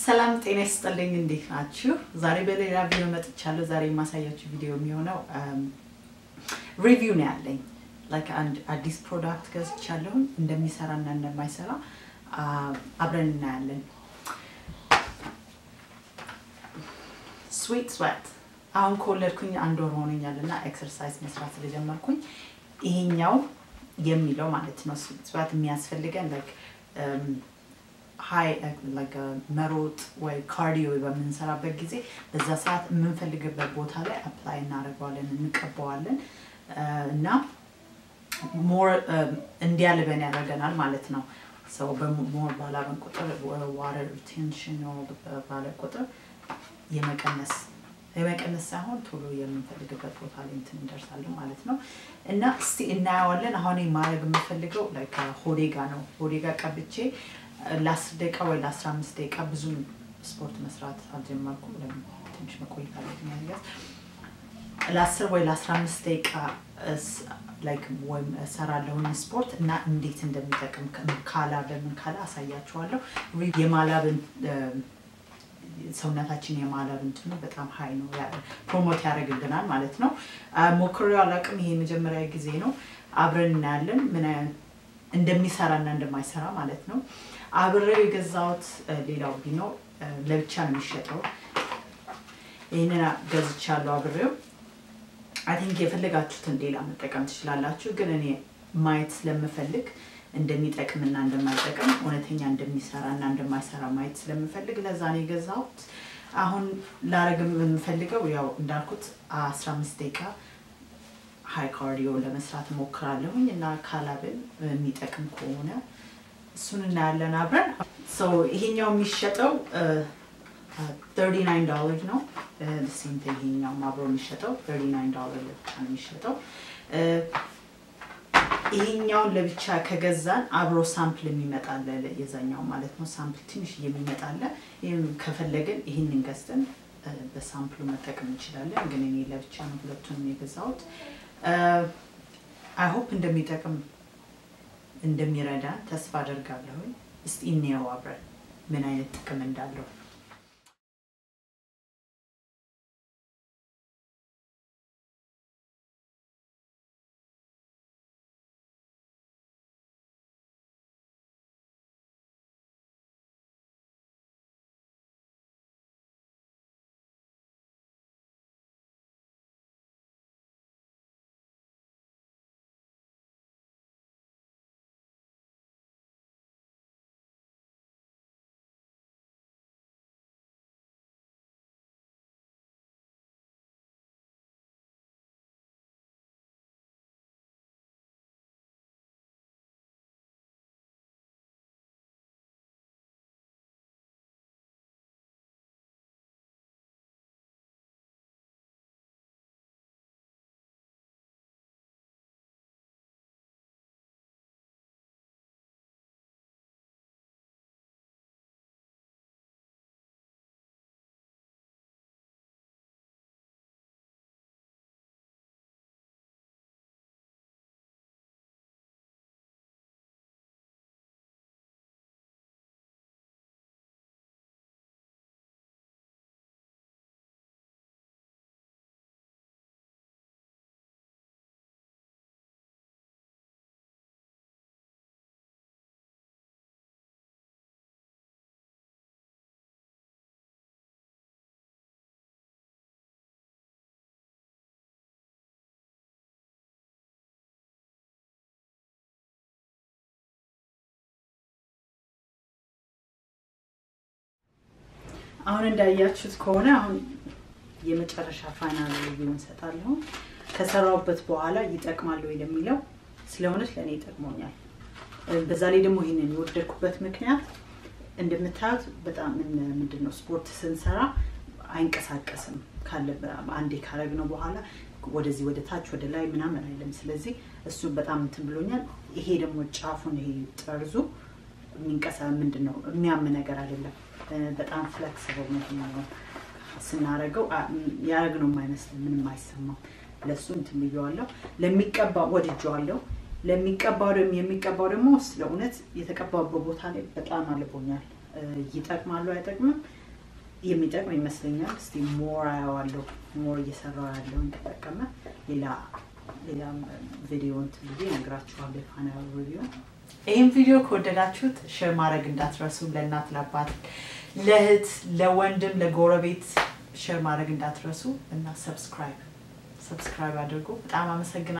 ሰላም ጤና ይስጥልኝ። እንዴት ናችሁ? ዛሬ በሌላ ቪዲዮ መጥቻለሁ። ዛሬ የማሳያችሁ ቪዲዮ የሚሆነው ሪቪው ነው ያለኝ። ላይክ አንድ አዲስ ፕሮዳክት ገዝቻለሁ። እንደሚሰራ እና እንደማይሰራ አብረን እናያለን። ስዊት ስዌት አሁን ከወለድኩኝ አንድ ወር ሆኖኛል እና ኤክሰርሳይዝ መስራት ስለጀመርኩኝ ይሄኛው የሚለው ማለት ነው ስዊት ስዌት የሚያስፈልገን ላይክ ሀይ መሮጥ ወይ ካርዲዮ በምንሰራበት ጊዜ በዛ ሰዓት የምንፈልግበት ቦታ ላይ አፕላይ እናደርገዋለን፣ እንቀባዋለን እና ሞር እንዲያልበን ያደርገናል ማለት ነው። ሰው በሞር ባላበን ቁጥር ዋተር ሪቴንሽን ባለ ቁጥር የመቀነስ የመቀነስ ሳይሆን ቶሎ የምንፈልግበት ቦታ ላይ እንትን እንደርሳለን ማለት ነው። እና እስቲ እናየዋለን። አሁን ማድረግ የምፈልገው ሆዴ ጋ ነው። ሆዴ ጋ ቀብቼ ለአስር ደቂቃ ወይ ለአስራ አምስት ደቂቃ ብዙም ስፖርት መስራት አልጀመርኩም። ትንሽ መቆየት አለብኝ ያዝ ለአስር ወይ ለአስራ አምስት ደቂቃ ወይም እሰራለሁኝ ስፖርት እና እንዴት እንደሚጠቅም ካላ በምን ካላ አሳያችኋለሁ። የማላብን ሰውነታችን የማላብ እንትኑ በጣም ሀይ ነው፣ ፕሮሞት ያደርግልናል ማለት ነው። ሞክሬው አላውቅም። ይሄ የመጀመሪያ ጊዜ ነው። አብረን እናያለን ምን እንደሚሰራ እና እንደማይሰራ ማለት ነው። አብሬው የገዛሁት ሌላው ቢኖ ለብቻ ነው የሚሸጠው። ይህንን ገዝቻለሁ አብሬው። አይ ቲንክ የፈለጋችሁትን ሌላ መጠቀም ትችላላችሁ፣ ግን እኔ ማየት ስለምፈልግ እንደሚጠቅምና እንደማይጠቅም እውነተኛ እንደሚሰራ እና እንደማይሰራ ማየት ስለምፈልግ ለዛ ነው የገዛሁት። አሁን ላረግ የምፈልገው ያው እንዳልኩት አስራ አምስት ደቂቃ ሀይ ካርዲዮ ለመስራት እሞክራለሁኝ እና ካላብን የሚጠቅም ከሆነ እሱን እናያለን አብረን። ሰው ይሄኛው የሚሸጠው 39 ዶላር ነው። ሴንት ይሄኛው አብሮ የሚሸጠው 39 ዶላር ለብቻ ነው የሚሸጠው። ይሄኛውን ለብቻ ከገዛን አብሮ ሳምፕል የሚመጣለ የዛኛው ማለት ነው። ሳምፕል ትንሽ የሚመጣለ ይህም ከፈለግን ይህንን ገዝተን በሳምፕሉ መጠቀም እንችላለን። ግን እኔ ለብቻ ነው ሁለቱንም የገዛሁት። አይሆፕ እንደሚጠቅም እንደሚረዳ ተስፋ አደርጋለሁ። እስቲ እንየው አብረን ምን አይነት ጥቅም እንዳለው። አሁን እንዳያችሁት ከሆነ አሁን የመጨረሻ ፋይናል ሪቪው እንሰጣለሁ። ከሰራውበት በኋላ ይጠቅማል ወይ ለሚለው ስለ እውነት ለእኔ ይጠቅሞኛል። በዛ ላይ ደግሞ ይህንን የወደድኩበት ምክንያት እንደምታዩት በጣም ምንድን ነው ስፖርት ስንሰራ አይንቀሳቀስም ካለ አንዴ ካረግነው በኋላ ወደዚህ ወደ ታች ወደ ላይ ምናምን አይልም። ስለዚህ እሱ በጣም እንትን ብሎኛል። ይሄ ደግሞ ጫፉን ይሄ ጠርዙ የሚንቀሳ ምንድን ነው የሚያም ነገር አይደለም። በጣም ፍሌክስብል ነው ስናረገው ያረግነው የማይመስልም ምንም አይሰማም። ለእሱ እንትን ብየዋለሁ። ለሚቀባ ወድጀዋለሁ። ለሚቀባው ደግሞ የሚቀባው ደግሞ ስለ እውነት የተቀባበት ቦታ ላይ በጣም አልቦኛል። ይጠቅማሉ አይጠቅምም? የሚጠቅም ይመስለኛል። እስቲ ሞር አየዋለሁ። ሞር እየሰራው ያለው እንደጠቀመ ሌላ ሌላም ቪዲዮ እንትን ብዬ እነግራችኋለሁ። የፋይናል ሪቪው ይህም ቪዲዮ ከወደዳችሁት ሼር ማድረግ እንዳትረሱ። ለእናት ለአባት፣ ለእህት፣ ለወንድም፣ ለጎረቤት ሼር ማድረግ እንዳትረሱ እና ሰብስክራይብ ሰብስክራይብ አድርጉ። በጣም አመሰግናለሁ።